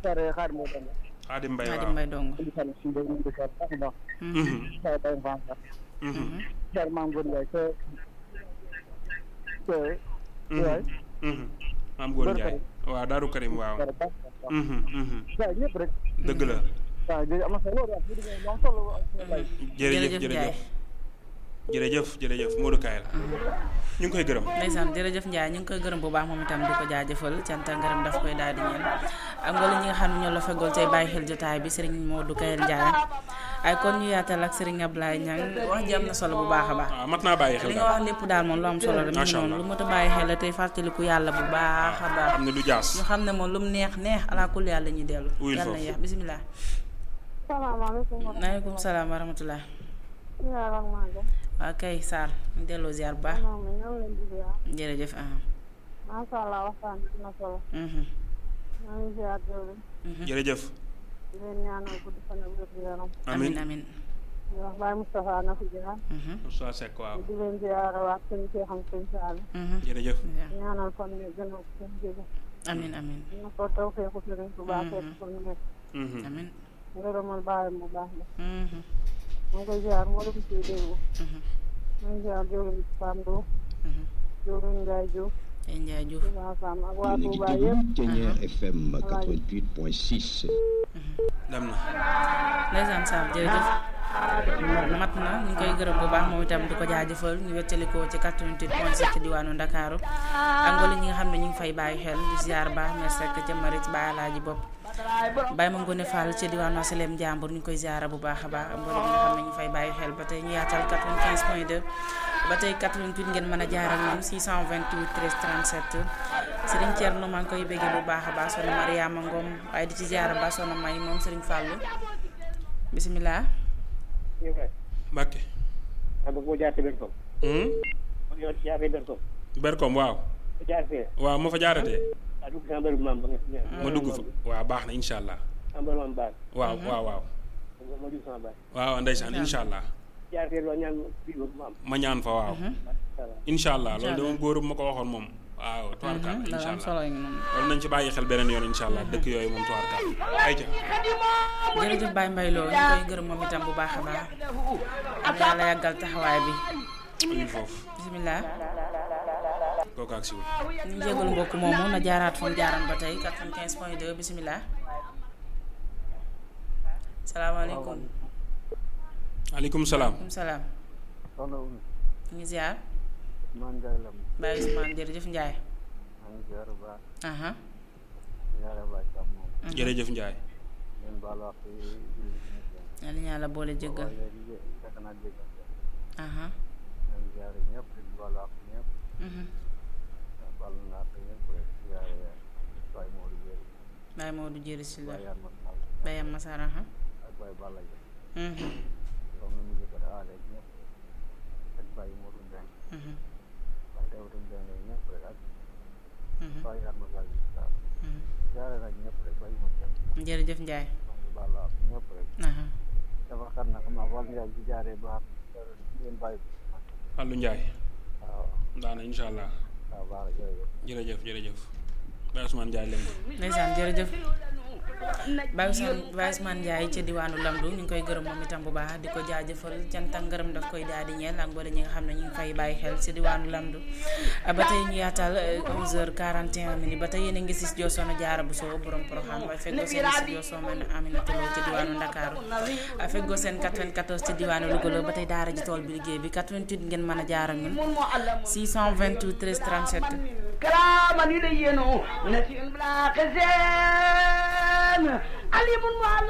sare xaar moo doon Xaadim Mbay Xaadim waaw Mbay dong indi fan si day indi sare baax a baax sare bay fan sax sare maam Góor Njaay te te waay maam Góor Njaay waaw Daaru Karim waaw sare baax a baax Mhm, mhm. waaw ñëpp rek dëgg la waaw jërëjëf am na solo waaw bu dee am solo wallaay jërëjëf jërëjëf Ndiaye jërëjëf jërëjëf jërëjëf Modou Kayel ñu ngi koy gërëm ndeysaan jërëjëf Ndiaye ñu ngi koy gërëm bu baax moom itam di ko jaajëfal cant ak ngërëm daf koy daal di ñeel ak mboolem ñi nga xam ne ñoo la fegool tey bàyyi xel jotaay bi Serigne Modou Kayel Ndiaye ay kon ñu yaatal ak Serigne Ablaye Niang wax ji am na solo bu baax a baax waaw mat naa bàyyi xel li nga daal wax lépp daal moom lu am solo la mi ngi Macha noonu Allah. lu mot a bàyyi xel la tey fàttaliku yàlla bu baax a baax xam ne du jaas ñu xam ne moom lu mu neex neex ala kulli yàlla ñuy dellu Wuyul yàlla na foofu. yeex bisimilah salaamaaleykum wa maaleykum salaam wa rahmatulah rahmatulah ak Maodo. waa kay Sarr ñu delloo ziar bu baax moom la ñoom lañ di ziar. jërëjëf ah macha allah waxtaan bi am na solo. mhm, ñoo ngi ziar jooju. mhm. jërëjëf di leen ñaanal gudd fan ak wér gu yaram. amin amin amin di wax Baye Moustapha na fi jaar. mhm, Moussa Seck waaw di leen ziar waat suñu see xam suñu saal. mhm. jërëjëf ñaanal fan yi gën a gën jóge. amin amin na ko taw feeku sëriñ bu baax fekk ko ñu nekk. Mhm. amin ngërëmal baayam bu baax la. mhm, mu ngi koy ziar moo la ko ciy déglu. mhm, mu ngi ziar jooju Pam Ndo. mhm. jooju Ndiaye Diouf. tey Ndiaye Diouf Touba Sam ak waa yéen a ngi Touba déglu yëpp. Thiéniere FM 88.6. dem na ndeysaan Sarr jërëjëf mat na ñu ngi koy gërëm bu baax moom itam di ko jaajëfal ñu wettalikoo ci 88 point 7 ci diwaanu Ndakaaru ak mboolem ñi nga xam ne ñu ngi fay bàyyi xel di ziar baax mes rek ca marit ba alaaji bopp bàyyi ma ngone Fall ci diwaanu Asalem Njàmbur ñu ngi koy ziara bu baax a baax ak mboolem ñi nga xam ne ñu fay bàyyi xel ba tey ñu yaatal 95 point 2 ba tey 88 ngeen mën a jaar ak ñun 628 13 37 Serigne Thierno maa ngi koy béggee bu baax a baax soxna Mariama Ngom waaye di ci ziara ba soxna May moom Serigne Fallou bisimilah. Mbàkke xam nga boo jaaree benn tool. Hmm? kon yow jaaree benn tool. Berkom waaw bu jaar fee. waaw ma fa jaaratee ah dugg si mbëru maam ba nga. ma dugg fa waaw baax na incha allah mbëru maam baax. waaw waaw waaw ma dugg sama baax. waaw ndeysaan incha allah jaar fee loo ñaan fii ba maam. ma ñaan fa waaw incha allah loolu de moom góorum ma ko waxoon moom waaw tubaarkaal dana incha am allah solo yi noonu. loolu nañ ci bàyyi xel beneen yoon incha allah dëkk yooyu moom tubaarkaal ayca jërëjëf Baye Mbaye Lo ñu koy gërëm moom itam bu baax a baax am yàlla yàggal taxawaay bi amin foofu bisimilah kooku ak siwul ñu jégalu mbokk moomu na jaaraat fu mu jaaran ba tey 95 point 2 bisimilah salaamaaleykum aleykum salaam maaleykum salaam soxna Oumy. ñu ngi ziar maa ngi jaay lam. Baye Ousmane jërëjëf Ndiaye maa ngi ziar bu baax. aha ziare baay Sam moom. jërëjëf Ndiaye ngeen baal wax ci julli bi ñu ngi yàlla ñu yàlla boole jéggal waaye léegi jé- fekk naa jéggal. aha maa ngi ziare ñëpp di baal wax ñëpp. mhm. baal naa ko ñëpp rek ziare Baye Modou Dieng. Baye Maodo jëri si la Baye Yann Masal Baye Am Masar aha ak Baye Balla Dieng. mhm. comme ni mu jëkk a aale ñëpp ak Baye Modou Mbengue. mhm. Baye Daouda Mbengue ñëpp rek ak mhm. Baye Yann Masal waaw. mhm. ziare nag ñëpp rek Baye ma kenn. jërëjëf Ndiaye maa ngi baal wax ñëpp rek. aha dafa xar na xam naa war nga ci jaaree ba xam ngeen bàyyi ko. Fallou Ndiaye waaw daana incha allah waaw baax na jërëjëf. jërëjëf jërëjëf Baye Ousmane Ndiaye leen ko ndeysaan jërëjëf Baye Ousmane Baye Ousmane Ndiaye ca diwaanu Lamdu ñu ngi koy gërëm moom itam bu baax di ko jaajëfal cant ak ngërëm daf koy daal di ñeel ak mboole ñi nga xam ne ñu ngi fay bàyyi xel ci diwaanu Lamdu ba tey ñu yaatal 11h41 minutes ba tey yéen a ngi si studio Soxna Jaara Buso borom programme waaye feggoo seen studio Soxna Aminata Lo ca diwaanu Ndakaaru feggoo seen 94 ci diwaanu Louga la ba tey daara ji tool bi liggéey bi 88 ngeen mën a jaar ak ñun 628 13 37 كراما يلينو نسي بلا خزان عليم وعلى